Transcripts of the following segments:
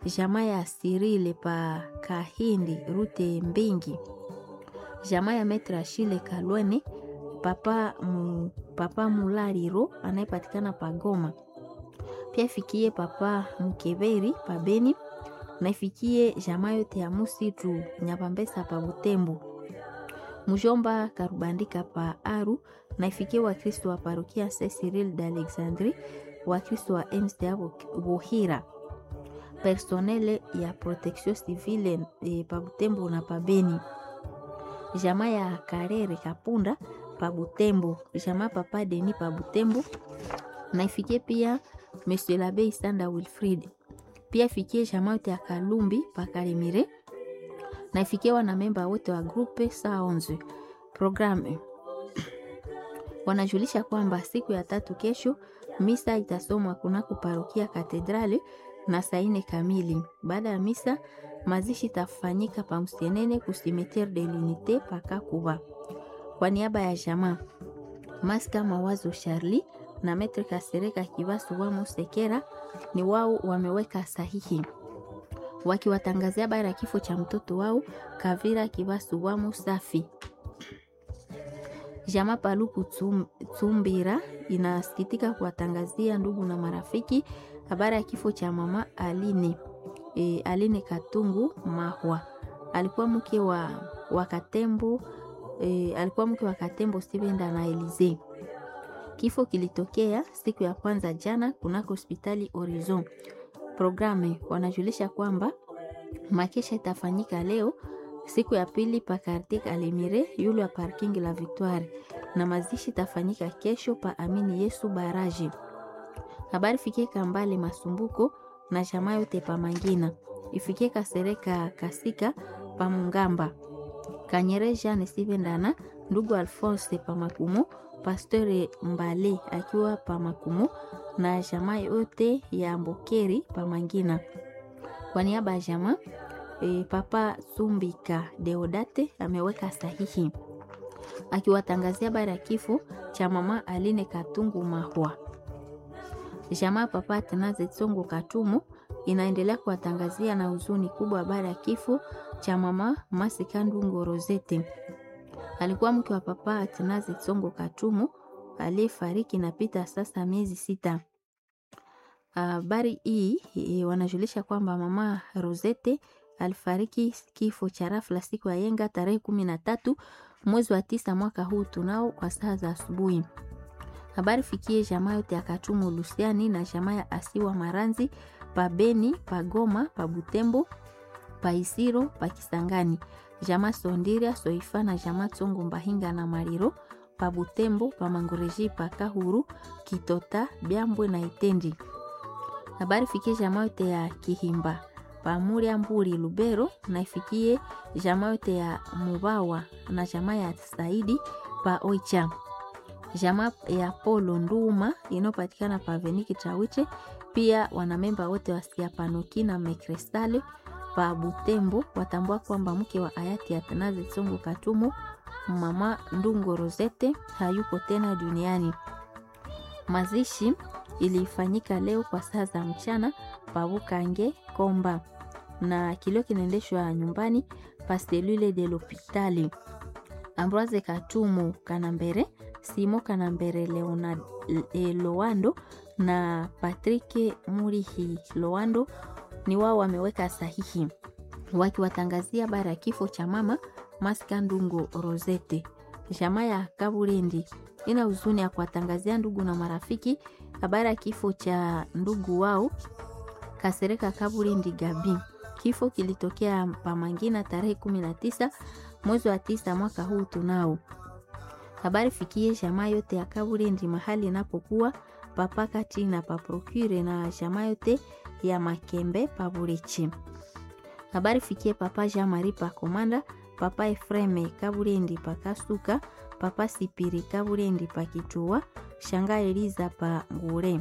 jamaa ya Sirile pa Kahindi rute Mbingi, jamaa ya Metra Shile Kalwene papa, mu, papa Mulariro anayepatikana pa Goma, pia ifikie papa Mkeberi pa Beni na ifikie jamaa yote ya Musitu Nyapambesa pa Butembo, mjomba Karubandika pa Aru na ifikie Wakristo wa parokia Saint Cyril d'Alexandrie, Wakristo wa MCA Buhira, personele ya protection civile e, pa Butembo na pa Beni, jamaa ya Karere Kapunda pa Butembo, jamaa papa Deni pa Butembo na ifikie pia Monsieur l'Abbé Isanda Wilfrid, pia ifikie jamaa yote ya Kalumbi pa Kalemire na ifikie wanamemba wote wa grupe saa 11 programme wanajulisha kwamba siku ya tatu kesho misa itasomwa kunako parokia katedrali na saa ine kamili. Baada ya misa, mazishi itafanyika pa Msenene ku cimetiere de l'unite pa Kakuba. Kwa niaba ya jamaa Maska Mawazo Charlie na Metre Kasereka Kibasu wa Musekera ni wao wameweka sahihi wakiwatangazia habari ya kifo cha mtoto wao Kavira Kibasu wa Musafi. Jamaa Paluku Tsumbira inasikitika kuwatangazia ndugu na marafiki habari ya kifo cha mama Aline, e, Aline Katungu Mahwa. Alikuwa mke wa, wa Katembo e, alikuwa mke wa Katembo Stevenda na Elize. Kifo kilitokea siku ya kwanza jana kunako hospitali Horizon. Programe wanajulisha kwamba makesha itafanyika leo siku ya pili pa quartier Kalemire yule ya parking la Victoire, na mazishi itafanyika kesho pa Amini Yesu Baraji. Habari fikie Kambale Masumbuko na jamaa yote pa Mangina, ifikie Kasereka Kasika pa Mungamba, Kanyere Jean Sivendana, ndugu Alphonse pa Makumo, Pasteur Mbale akiwa pa Makumo na jamaa yote ya Mbokeri pa Mangina. Kwa niaba ya jamaa E, Papa Sumbika Deodate ameweka sahihi akiwatangazia habari ya kifo cha mama Aline Katungu Mahwa. Jamaa Papa Tenaze Tsongo Katumu inaendelea kuwatangazia na huzuni kubwa habari ya kifo cha mama Masikandungo Rosete. Alikuwa mke wa Papa Tenaze Tsongo Katumu aliyefariki napita sasa miezi sita. Habari uh, hii e, wanajulisha kwamba mama Rosete alifariki kifo cha rafla siku ya yenga tarehe kumi na tatu mwezi wa tisa mwaka huu tunao kwa saa za asubuhi. Habari fikie jamaa yote ya Katumu Lusiani na jamaa ya Asiwa Maranzi pa Beni pa Goma pa Butembo pa Isiro pa Kisangani, jamaa Sondiria Soifa na jamaa Tsongo Mbahinga na Mariro pa Butembo pa Mangoreji pa Kahuru Kitota Byambwe na Itendi. Habari fikie jamaa yote ya Kihimba pamuria mburi Lubero na ifikie jamaa yote ya Mubawa na jamaa ya Saidi pa Oicha, jamaa ya Polo Nduma inayopatikana pa Veniki Chawiche. Pia wanamemba wote wa Siapanoki na Mekrestale pa Butembo watambua kwamba mke wa hayati Atanaze Tsongo Katumu mama Ndungo Rosete hayuko tena duniani. Mazishi ilifanyika leo kwa saa za mchana pa Bukange Komba na kilio kinaendeshwa nyumbani pa selule de l'hopitali. Ambroise Katumu Kanambere, Simo Kanambere Leonard, e, Loando na Patrick Murihi Loando ni wao wameweka sahihi wakiwatangazia habari ya kifo cha mama Maskandungo Rosete. Jamaa ya Kaburendi ina huzuni ya kuwatangazia ndugu na marafiki habari ya kifo cha ndugu wao Kasereka Kaburendi Gabi. Kifo kilitokea Pamangina tarehe 19 mwezi wa tisa mwaka huu tunao. Habari fikie jamaa yote ya Kaburendi mahali inapokuwa papa kati na paprokure na jamaa yote ya Makembe paburechi. Habari fikie papa Jean Marie pa Komanda, papa Efreme Kaburendi pa Kasuka, papa Sipiri Kaburendi pa Kichua, shanga Eliza pa Ngure.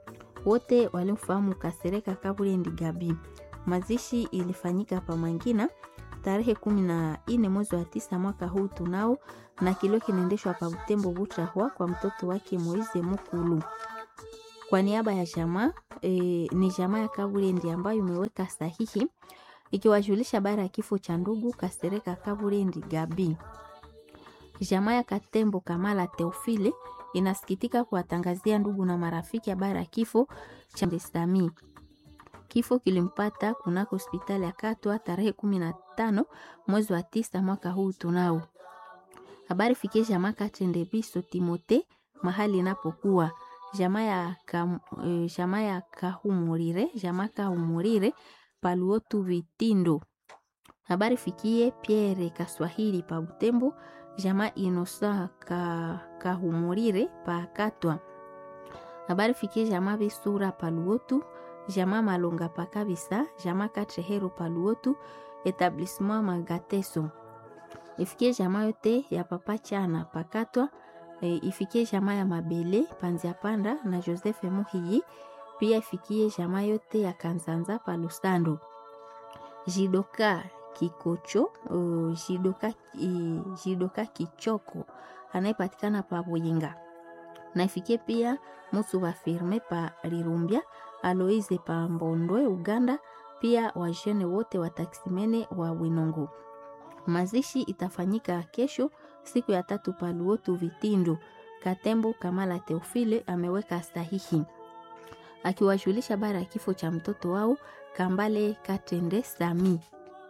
Wote walimfahamu Kasereka Kaburendi Gabi. Mazishi ilifanyika pa Mangina tarehe kumi na nne mwezi wa tisa mwaka huu tunao, na kilio kinaendeshwa pa Butembo Butrahwa kwa mtoto wake Moize Mukulu. Kwa niaba ya jamaa e, ni jamaa ya Kaburendi ambayo imeweka sahihi ikiwajulisha habari ya kifo cha ndugu Kasereka Kaburendi Gabi. Jamaa ya Katembo Kamala Teofile inasikitika kuwatangazia ndugu na marafiki habari ya kifo cha Ndesami. Kifo kilimpata kunako hospitali ya Katwa tarehe kumi na tano mwezi wa tisa mwaka huu tunao. Habari fikie jamaa Katendebiso Timote mahali inapokuwa jamaa ya ka, e, jamaa ya Kahumurire jamaa Kahumurire Paluotu Vitindo. Habari fikie Pierre Kaswahili pa Butembo jamaa Inosa ka, Kahumurire pa Katwa. Habari fikie jamaa Bisura Paluotu jamaa Malonga pa Kabisa jamaa Katrehero Paluotu etablissement Magateso. Ifikie jamaa yote ya papa Chana pakatwa e, ifikie jamaa ya Mabele Panzia Panda na Joseph Muhiyi, pia ifikie jamaa yote ya Kanzanza pa Lusando. Jidoka Kikocho uh, Jidoka, uh, Jidoka Kichoko anayepatikana pa Buyinga na ifikie pia Musu wa firme pa Lirumbia Aloise pa Mbondwe Uganda, pia wajene wote wa taksimene wa Winongo. Mazishi itafanyika kesho siku ya tatu Paluotu Vitindo. Katembo Kamala Teofile ameweka sahihi akiwajulisha habari ya kifo cha mtoto wao Kambale Katende Sami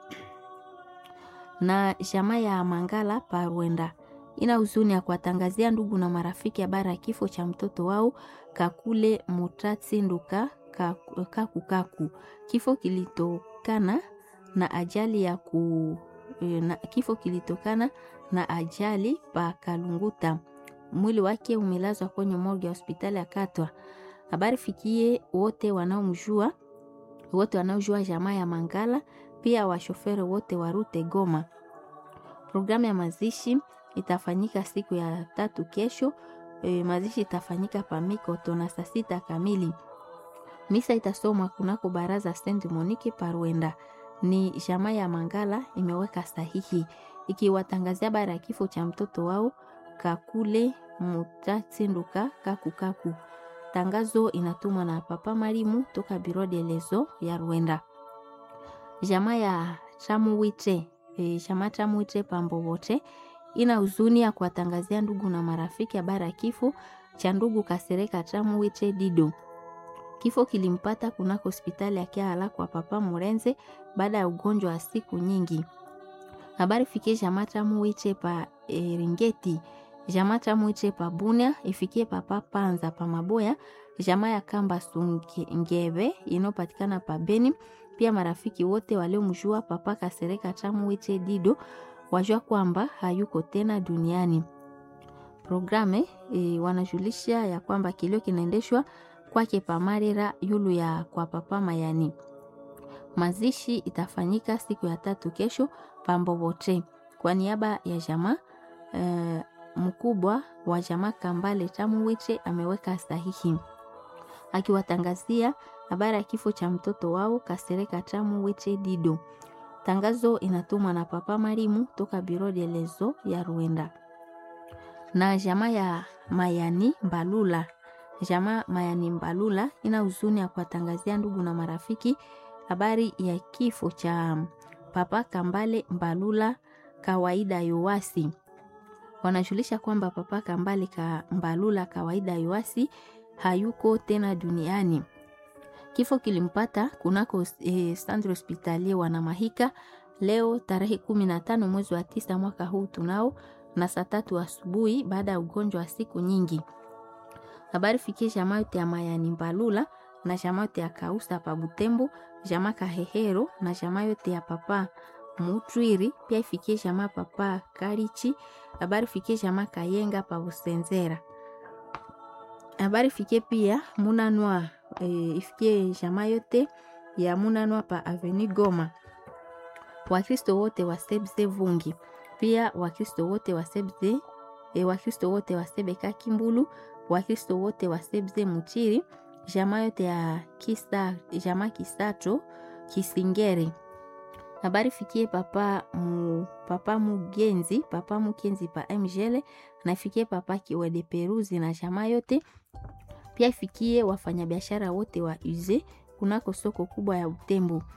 na jamaa ya Mangala Parwenda ina huzuni ya kuwatangazia ndugu na marafiki habari ya kifo cha mtoto wao Kakule Mutatsi Nduka Kaku Kaku. Kifo kilitokana na ajali ya ku na, kifo kilitokana na ajali pa Kalunguta. Mwili wake umelazwa kwenye morgue ya hospitali ya Katwa. Habari fikie wote wanaomjua wote wanaojua jamaa ya Mangala, pia washoferi wote wa rute Goma. Programu ya mazishi itafanyika siku ya tatu kesho. E, mazishi itafanyika pa Mikoto na saa sita kamili. Misa itasomwa kunako baraza Saint Monique Parwenda. Ni jamaa ya Mangala imeweka sahihi ikiwatangazia habari ya kifo cha mtoto wao Kakule Mutatsinduka Kakukaku. Tangazo inatumwa na Papa Marimu toka Biro de Lezo ya Rwenda. Jamaa ya Chamuwite e, jamaa Chamuwite Pambowote ina huzuni ya kuwatangazia ndugu na marafiki habari ya kifo cha ndugu Kasereka Chamuwite Dido. Kifo kilimpata kunako hospitali ya Kiala kwa Papa Murenze baada ya ugonjwa wa siku nyingi. Habari fikie jamaa Chamuwite pa Eringeti, jamaa Chamuwite pa Bunia, ifikie Papa Panza pa Maboya, jamaa ya Kamba Sungebe inayopatikana pa Beni. Pia marafiki wote waliomjua Papa Kasereka Chamuwite Dido wajua kwamba hayuko tena duniani. Programe e, wanajulisha ya kwamba kilio kinaendeshwa kwake pamarera yulu ya kwa Papa Mayani. Mazishi itafanyika siku ya tatu kesho Pambobote. Kwa niaba ya jamaa e, mkubwa wa jamaa Kambale Chamuwiche ameweka sahihi akiwatangazia habari ya kifo cha mtoto wao Kasereka Chamuwiche Dido. Tangazo inatumwa na Papa Marimu toka Biro de Lezo ya Rwanda na jamaa ya Mayani Mbalula. Jamaa Mayani Mbalula ina huzuni ya kuwatangazia ndugu na marafiki habari ya kifo cha Papa Kambale Mbalula kawaida Yoasi. Wanajulisha kwamba Papa Kambale ka Mbalula kawaida Yoasi hayuko tena duniani. Kifo kilimpata kunako eh, Centre Hospitalier Wanamahika leo tarehe kumi na tano mwezi wa tisa mwaka huu tunao na saa tatu asubuhi baada ya ugonjwa wa siku nyingi. Habari fikie jamaa yote ya Mayani Mbalula na jamaa yote ya Kausa pa Butembo, jamaa Kahehero na jamaa yote ya Papa Mutwiri, pia ifikie jamaa Papa Karichi. Habari fikie jamaa Kayenga pa Busenzera. Habari fikie pia Munanwa e, ifikie jamaa yote ya Munanwa pa Avenue Goma. Wakristo wote wa Sebze Vungi pia Wakristo wote wa Sebze e, Wakristo wote wa Sebeka Kimbulu, Wakristo wote wa Sebze Muchiri, jamaa yote ya kisa, jamaa Kisato Kisingere. Habari fikie papa mu, papa Mugenzi, papa Mukenzi pa Mjele na fikie papa Kiwede Peruzi na jamaa yote Pia ifikie wafanyabiashara wote wa Uze kunako soko kubwa ya Butembo.